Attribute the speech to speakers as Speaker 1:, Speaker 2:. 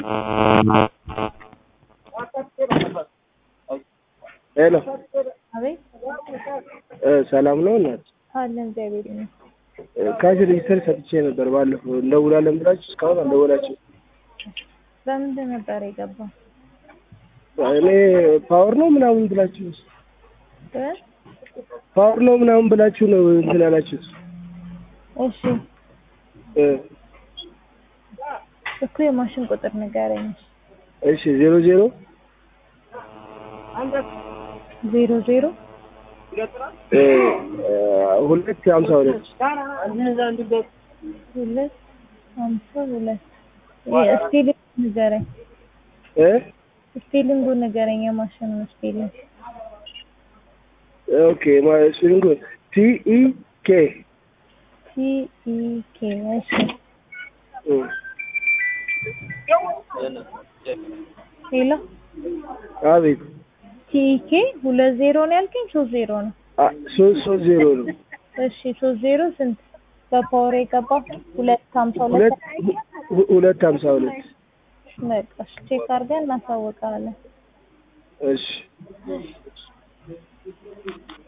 Speaker 1: ሄሎ
Speaker 2: አቤት
Speaker 1: እ ሰላም ነው እናት?
Speaker 2: አለን እግዚአብሔር ይመስገን።
Speaker 1: ካሽ ሬጅስተር ሰጥቼ ነበር ባለፈው እንደውላለን ብላችሁ እስካሁን አልደወላችሁ።
Speaker 2: በምንድን ነበር የገባው?
Speaker 1: እኔ ፓወር ነው ምናምን ብላችሁ
Speaker 2: እ?
Speaker 1: ፓወር ነው ምናምን ብላችሁ ነው እንትን ያላችሁት
Speaker 2: እሺ
Speaker 1: እ
Speaker 2: እኮ የማሽን ቁጥር ንገረኝ።
Speaker 1: እሺ ዜሮ ዜሮ
Speaker 2: ዜሮ ዜሮ
Speaker 1: እ ሁለት ሀምሳ ሁለት
Speaker 2: ሁለት ሀምሳ ሁለት ስፔሊንግ ንገረኝ።
Speaker 1: እ
Speaker 2: ስፔሊንጉ ንገረኝ። የማሽኑ ስፔሊንግ
Speaker 1: ኦኬ ስሪንጎ ቲ ኢ ኬ
Speaker 2: ቲ ኢ ኬ እሺ ሄሎ
Speaker 1: አቤት
Speaker 2: ቲ ኢ ኬ ሁለት ዜሮ ነው ያልከኝ? ሶስት ዜሮ ነው።
Speaker 1: አ- ሶስት ሶስት ዜሮ ነው
Speaker 2: እሺ ሶስት ዜሮ ስንት በፓወር የገባው? ሁለት ሀምሳ ሁለት
Speaker 1: ሁለት ሁ- ሁለት ሀምሳ ሁለት
Speaker 2: በቃ እሺ ቼክ አድርገን እናሳውቃለን።
Speaker 1: እሺ